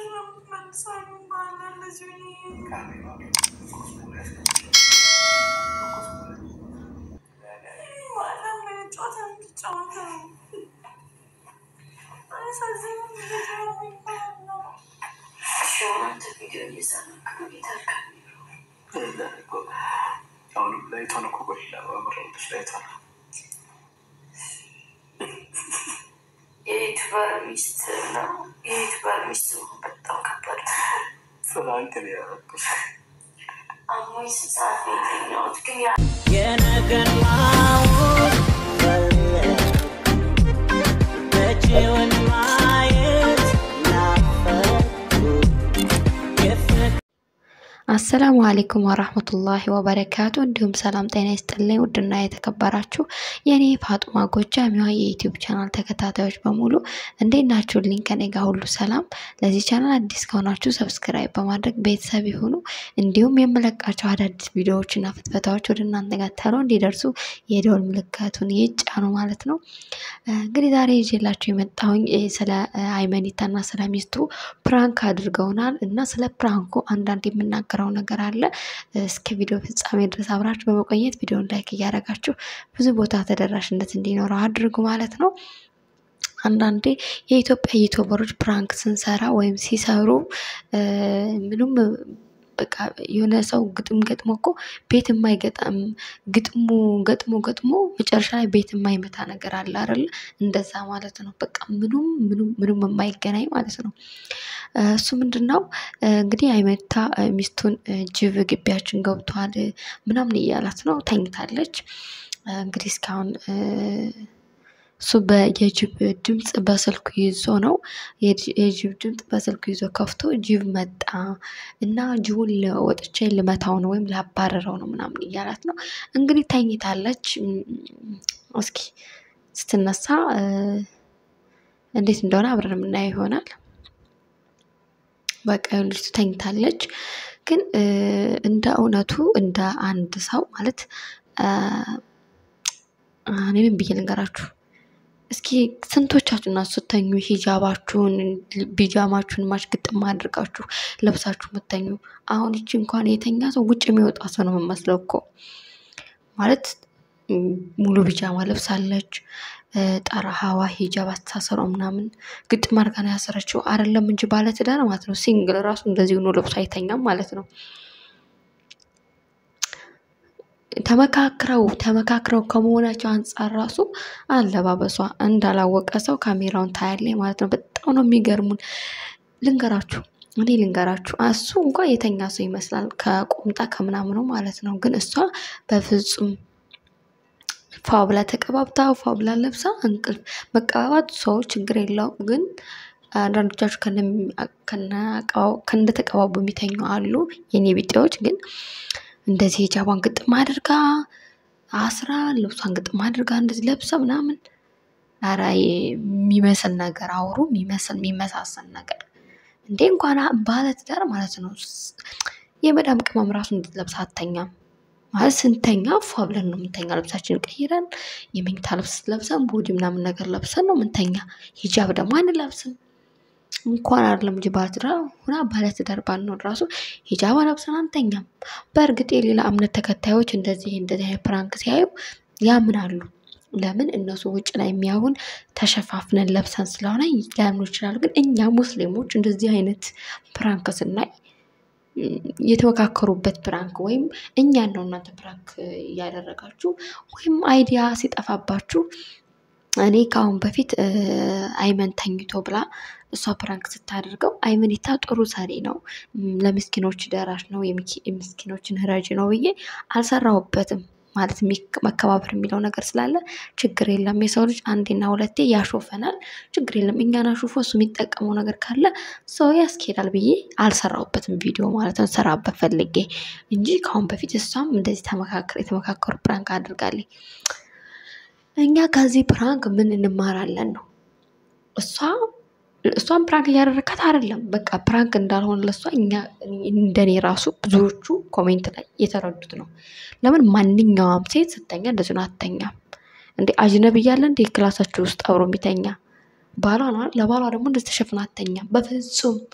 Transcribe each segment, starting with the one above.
አሁንም ላይቷን እኮ ቆይ ላበምረልሽ ላይቷን የዩቱበር ሚስት ነው። የዩቱበር ሚስት መሆን በጣም ከባድ ነው። ፍራንክ ነው ያደረኩሽ። አሞኝ ስንት ሰዓት ነው የተኛሁት? ግን ያ የነገን ማወቅ መጪውን ማየት ናፈቁ የፍቅር አሰላሙ አሌይኩም ወራህመቱላሂ ወበረካቱ። እንዲሁም ሰላም ጤና ይስጥልኝ። ውድና የተከበራችሁ የእኔ ፋጡማ ጎጃሚዋ የዩቲዩብ ቻናል ተከታታዮች በሙሉ እንዴት ናችሁልኝ? ከኔ ጋር ሁሉ ሰላም። ለዚህ ቻናል አዲስ ከሆናችሁ ሰብስክራይብ በማድረግ ቤተሰብ ይሁኑ። እንዲሁም የምለቃቸው አዳዲስ ቪዲዮዎችና ፍትፈታዎች ወደ እናንተ ጋር ተሎ እንዲደርሱ የደወል ምልክቱን ይጫኑ ማለት ነው። እንግዲህ ዛሬ ይዤላችሁ የመጣሁኝ እ፣ ስለ እ፣ አይመኒታና ስለ ሚስቱ ፕራንክ አድርገውናል እና ስለ ፕራንኩ አንዳንድ የምናገረው ነገር አለ። እስከ ቪዲዮ ፍጻሜ ድረስ አብራችሁ በመቆየት ቪዲዮን ላይክ እያደረጋችሁ ብዙ ቦታ ተደራሽነት እንዲኖረው አድርጉ ማለት ነው። አንዳንዴ የኢትዮጵያ ዩቱበሮች ፕራንክ ስንሰራ ወይም ሲሰሩ እ፣ ምንም በቃ የሆነ ሰው ግጥም ገጥሞ እኮ ቤት የማይገጠም ግጥሙ ገጥሞ ገጥሞ መጨረሻ ላይ ቤት የማይመታ ነገር አለ አይደለ? እንደዛ ማለት ነው። በቃ ምኑም ምኑም ምኑም የማይገናኝ ማለት ነው። እ፣ እሱ ምንድን ነው እ፣ እንግዲህ አይመታ እ፣ ሚስቱን እ፣ ጅብ ግቢያችን ገብቷል እ፣ ምናምን እያላት ነው። ተኝታለች። እ፣ እንግዲህ እስካሁን እ፣ እሱ በየጅብ ድምፅ በስልኩ ይዞ ነው የጅ- የጅብ ድምፅ በስልኩ ይዞ ከፍቶ ጅብ መጣ እና ጅቡን ል- ወጥቼ ልመታው ነው ወይም ላባረረው ነው ምናምን እያላት ነው። እንግዲህ ተኝታለች። እም፣ እስኪ ስትነሳ እ፣ እንዴት እንደሆነ አብረን የምናየው ይሆናል። በቃ ልጅቱ ተኝታለች። ግን እ፣ እንደ እውነቱ እንደ አንድ ሰው ማለት እ፣ እኔ ምን ብዬ ልንገራችሁ? እስኪ ስንቶቻችሁ እና ስተኙ ሂጃባችሁን ቢጃማችሁን ማች ግጥም አድርጋችሁ ለብሳችሁ የምተኙ? አሁን ይቺ እንኳን የተኛ ሰው ውጭ የሚወጣ ሰው ነው የምመስለው እኮ ማለት ም፣ ሙሉ ቢጃማ ለብሳለች። እ፣ ጠረሃዋ ሂጃብ አስተሳሰሯ ምናምን ግጥም አድርጋ ነው ያሰረችው። አይደለም እንጂ ባለትዳር ማለት ነው ሲንግል ራሱ እንደዚህ ሆኖ ለብሶ አይተኛም ማለት ነው። ተመካክረው ተመካክረው ከመሆናቸው አንጻር ራሱ አለባበሷ እንዳላወቀ ሰው ካሜራውን ታያለች ማለት ነው። በጣም ነው የሚገርሙን። ልንገራችሁ እኔ ልንገራችሁ እሱ እንኳ የተኛ ሰው ይመስላል ከቁምጣ ከምናምኑ ማለት ነው። ግን እሷ በፍጹም ፋ ብላ ተቀባብታ ፋ ብላ ለብሳ እንቅልፍ መቀባባት ሰው ችግር የለውም። ግን አንዳንዶቻችሁ እንደተቀባቡ የሚተኙ አሉ የኔ ቢጤዎች ግን እንደዚህ ሂጃቧን ግጥም አድርጋ አስራ ልብሷን ግጥም አድርጋ እንደዚህ ለብሳ ምናምን ኧረ የሚመስል ነገር አውሩ የሚመስል የሚመሳሰል ነገር እንዴ እንኳን ባለትዳር ማለት ነው። የመዳም ቅመም ራሱ እንድትለብስ አተኛም ማለት ስንተኛ ፏ ብለን ነው የምንተኛ። ልብሳችንን ቀይረን የመኝታ ልብስ ለብሰን ቦዲ ምናምን ነገር ለብሰን ነው የምንተኛ። ሂጃብ ደግሞ አንለብስም። እንኳን አይደለም እንጂ ባለትዳር ሁና ባለትዳር ባንሆን ራሱ ሂጃብ ለብሰን አንተኛም። በእርግጥ የሌላ እምነት ተከታዮች እንደዚህ እንደዚህ አይነት ፕራንክ ሲያዩ ያምናሉ። ለምን እነሱ ውጭ ላይ የሚያዩን ተሸፋፍነን ለብሰን ስለሆነ ሊያምኑ ይችላሉ። ግን እኛ ሙስሊሞች እንደዚህ አይነት ፕራንክ ስናይ የተመካከሩበት ፕራንክ ወይም እኛን ነው እናንተ ፕራንክ እያደረጋችሁ ወይም አይዲያ ሲጠፋባችሁ እኔ ከአሁን በፊት እ፣ አይመን ተኝቶ ብላ እሷ ፕራንክ ስታደርገው አይመኒታ ጥሩ ሰሪ ነው፣ ም፣ ለምስኪኖች ደራሽ ነው፣ የሚኪ- የምስኪኖችን ረጅ ነው ብዬ አልሰራሁበትም። ማለት ሚክ- መከባበር የሚለው ነገር ስላለ ችግር የለም። የሰው ልጅ አንዴና ሁለቴ ያሾፈናል፣ ችግር የለም። እኛን አሹፎ እሱ የሚጠቀመው ነገር ካለ ሰው ያስኬዳል ብዬ አልሰራሁበትም ቪዲዮ ማለት ነው። ሰራበት ፈልጌ እንጂ ከአሁን በፊት እሷም እንደዚህ ተመካከር የተመካከሩ ፕራንክ አድርጋለች። እኛ ከዚህ ፕራንክ ምን እንማራለን ነው እሷ እሷን ፕራንክ እያደረካት አይደለም። በቃ ፕራንክ እንዳልሆነ ለእሷ እኛ እንደኔ ራሱ ብዙዎቹ ኮሜንት ላይ የተረዱት ነው። ለምን ማንኛውም ሴት ስተኛ እንደዚህ ነው አትተኛም እንዴ? አጅነብ እያለ እንዴ ክላሳችሁ ውስጥ አብሮ የሚተኛ ባሏ ነው አይደል? ለባሏ ደግሞ እንደዚህ ተሸፍና አትተኛም በፍጹም።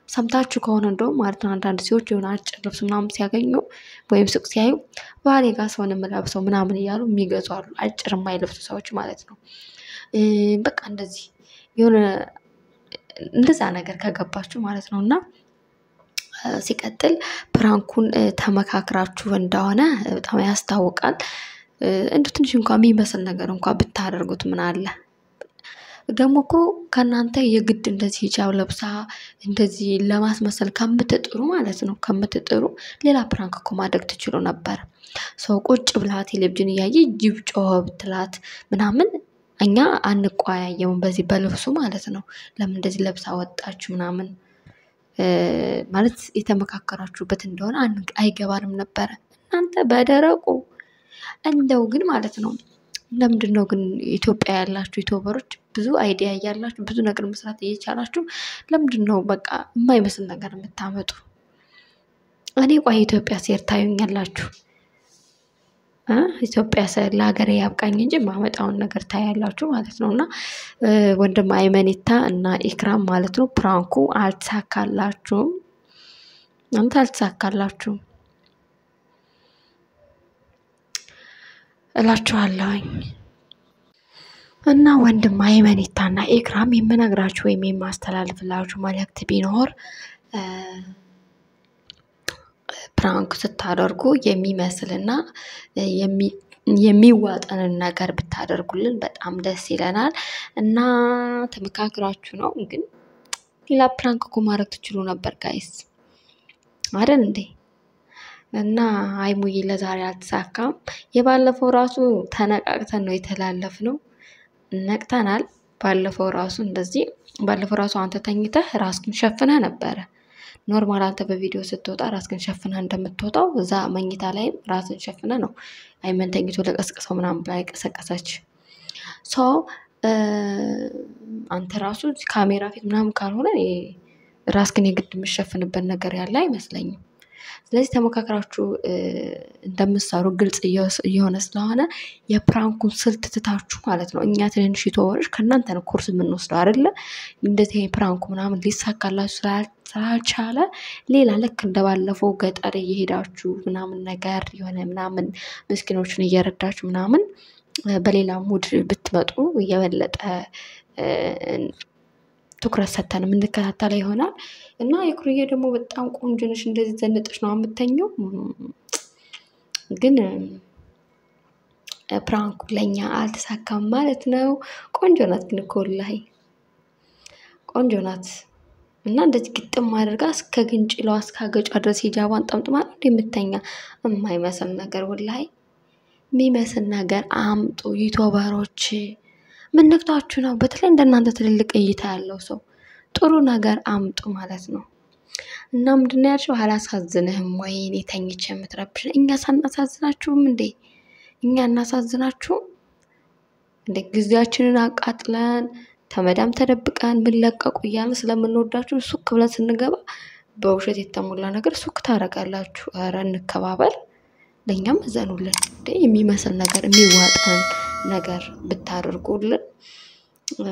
ሰምታችሁ ከሆነ እንደውም ማለት ነው አንዳንድ ሰዎች የሆነ አጭር ልብስ ምናምን ሲያገኙ ወይም ሱቅ ሲያዩ ባሌ ጋር ሰውን የምለብሰው ምናምን እያሉ የሚገዙ አሉ። አጭር የማይለብሱ ሰዎች ማለት ነው። እ፣ በቃ እንደዚህ የሆነ እንደዛ ነገር ከገባችሁ ማለት ነው እና እ፣ ሲቀጥል ፕራንኩን እ፣ ተመካክራችሁ እንደሆነ እ፣ በጣም ያስታውቃል። እ፣ እንዲሁ ትንሽ እንኳ የሚመስል ነገር እንኳ ብታደርጉት ምን አለ ደግሞ እኮ ከእናንተ የግድ እንደዚህ ሂጃብ ለብሳ እንደዚህ ለማስመሰል ከምትጥሩ ማለት ነው ከምትጥሩ ሌላ ፕራንክ እኮ ማድረግ ትችሉ ነበር። ሰው ቁጭ ብላ ቴሌቪዥን እያየ ጅብ ጮኸ ብትላት ምናምን እኛ አንቋያየውም በዚህ በልብሱ ማለት ነው። ለምን እንደዚህ ለብሳ ወጣችሁ ምናምን እ፣ ማለት የተመካከራችሁበት እንደሆነ አን- አይገባንም ነበረ። እናንተ በደረቁ እንደው ግን ማለት ነው ለምንድን ነው ግን ኢትዮጵያ ያላችሁ ዩቱበሮች ብዙ አይዲያ እያላችሁ ብዙ ነገር መስራት እየቻላችሁ ለምንድን ነው በቃ የማይመስል ነገር የምታመጡ? እኔ ቆይ ኢትዮጵያ ሴር ታዩኛላችሁ እ ኢትዮጵያ ስር ለሀገሬ ያብቃኝ እንጂ የማመጣውን ነገር ታያላችሁ ማለት ነው። እና እ፣ ወንድም አይመኒታ እና ኢክራም ማለት ነው ፕራንኩ አልተሳካላችሁም። እናንተ አልተሳካላችሁም እላችኋለሁኝ። እና ወንድም አይመኒታ እና ኢክራም የምነግራችሁ ወይም የማስተላልፍላችሁ መልእክት ቢኖር እ፣ ፕራንክ ስታደርጉ የሚመስልና የሚ- የሚዋጠንን ነገር ብታደርጉልን በጣም ደስ ይለናል። እና ተመካክራችሁ ነው ግን ሌላ ፕራንክ እኮ ማድረግ ትችሉ ነበር ጋይስ አይደል እንዴ? እና አይሙዬ ለዛሬ አልተሳካም። የባለፈው ራሱ ተነቃቅተን ነው የተላለፍነው። ነቅተናል። ባለፈው ራሱ እንደዚህ ባለፈው ራሱ አንተ ተኝተህ ራስህን ሸፍነህ ነበረ። ኖርማል አንተ በቪዲዮ ስትወጣ ራስህን ሸፍነህ እንደምትወጣው እዛ መኝታ ላይም ራስህን ሸፍነህ ነው አይመን ተኝቶ ለቀስቅሰው ምናምን ብላ የቀሰቀሰች ሶ አንተ ራሱ ካሜራ ፊት ምናምን ካልሆነ እኔ ራስህን የግድ የምሸፍንበት ነገር ያለ አይመስለኝም። ስለዚህ ተመካክራችሁ እ፣ እንደምትሰሩ ግልጽ እየወስ- እየሆነ ስለሆነ የፕራንኩን ስልት ትታችሁ ማለት ነው። እኛ ትንንሽ ዩቱበሮች ከእናንተ ነው ኮርስ የምንወስደው አይደለ? እንደዚህ ፕራንኩ ምናምን ሊሳካላችሁ ስላል- ስላልቻለ ሌላ ልክ እንደባለፈው ገጠር እየሄዳችሁ ምናምን ነገር የሆነ ምናምን ምስኪኖችን እየረዳችሁ ምናምን እ፣ በሌላ ሙድ ብትመጡ የበለጠ እ፣ ትኩረት ሰተን የምንከታተለው ይሆናል። እና የኩርዬ ደግሞ በጣም ቆንጆ ነሽ፣ እንደዚህ ዘንጠሽ ነው የምተኘው። እም፣ ግን እ፣ ፕራንኩ ለእኛ አልተሳካም ማለት ነው። ቆንጆ ናት ግን እኮ ወላሂ ቆንጆ ናት። እና እንደዚህ ግጥም አድርጋ እስከ ግንጭሏ እስከ አገጯ ድረስ ሂጃቧን ጠምጥማ ነው እንደ የምተኛ የማይመስል ነገር ወላሂ የሚመስል ነገር አምጡ ዩቱበሮች። ምን ነክቷችሁ ነው? በተለይ እንደናንተ ትልልቅ እይታ ያለው ሰው ጥሩ ነገር አምጡ ማለት ነው። እና ምንድን ነው ያልሽው? አላሳዝንህም ወይ እኔ ተኝቼ የምትረብሽ? እኛ ሳናሳዝናችሁም እንዴ? እኛ እናሳዝናችሁም እንዴ? ጊዜያችንን አቃጥለን ተመዳም ተደብቀን ብንለቀቁ እያልን ስለምንወዳችሁ ሱክ ብለን ስንገባ በውሸት የተሞላ ነገር ሱክ ታደርጋላችሁ። ኧረ እንከባበር፣ ለእኛም እዘኑልን። እንዴ የሚመስል ነገር የሚዋጠን ነገር ብታደርጉልን እ፣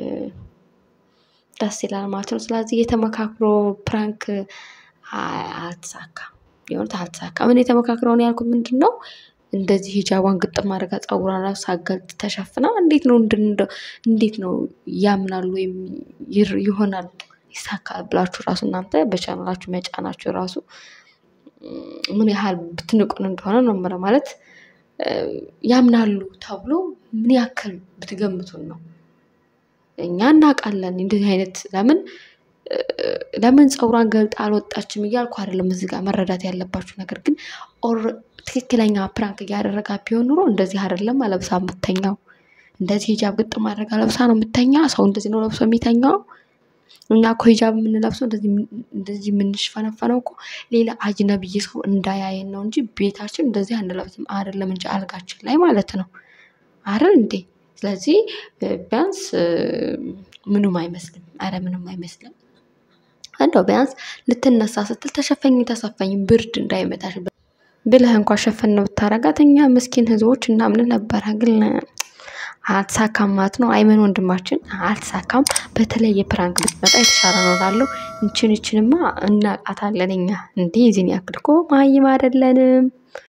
ደስ ይላል ማለት ነው። ስለዚህ የተመካክሮ ፕራንክ አ- አልተሳካም፣ የሆኑት አልተሳካም። እኔ የተመካክረውን ያልኩት ምንድን ነው እንደዚህ ሂጃቧን ግጥም አድርጋ ጸጉሯን ራሱ ሳገልጥ ተሸፍና እንዴት ነው እንድን እንደው እንዴት ነው ያምናሉ ወይም ይር- ይሆናል ይሳካል ብላችሁ ራሱ እናንተ በቻናላችሁ መጫናችሁ ራሱ ም፣ ምን ያህል ብትንቁን እንደሆነ ነው የምለው። ማለት እ፣ ያምናሉ ተብሎ ምን ያክል ብትገምቱን ነው። እኛ እናውቃለን እንደዚህ አይነት ለምን እ፣ ለምን ፀጉሯን ገልጣ አልወጣችም እያልኩ አይደለም። እዚህ ጋር መረዳት ያለባችሁ ነገር ግን ኦር ትክክለኛ ፕራንክ እያደረጋ ቢሆን ኑሮ እንደዚህ አይደለም ለብሳ የምተኛው። እንደዚህ ሂጃብ ግጥም አድርጋ ለብሳ ነው የምተኛ። ሰው እንደዚህ ነው ለብሶ የሚተኛው። እኛ እኮ ሂጃብ የምንለብሰው እንደዚህ እንደዚህ የምንሽፈነፈነው እኮ ሌላ አጅነብይ ሰው እንዳያየን ነው እንጂ ቤታችን እንደዚህ አንለብስም። አይደለም እንጂ አልጋችን ላይ ማለት ነው አይደል እንዴ? ስለዚህ እ፣ ቢያንስ እ፣ ምንም አይመስልም። አረ ምንም አይመስልም። እንደው ቢያንስ ልትነሳ ስትል ተሸፈኝ ተሰፈኝ ብርድ እንዳይመታሽ ብለህ እንኳ ሸፈን ነው ብታረጋት እኛ ምስኪን ህዝቦች እናምን ነበረ። ግን አልተሳካም ማለት ነው። አይመን ወንድማችን አልተሳካም። በተለይ የፕራንክ ብትመጣ የተሻለ ነው እላለሁ። እንችን እንችንማ እናቃታለን እኛ እንዴ ዚህን ያክል እኮ መሀይም አይደለንም።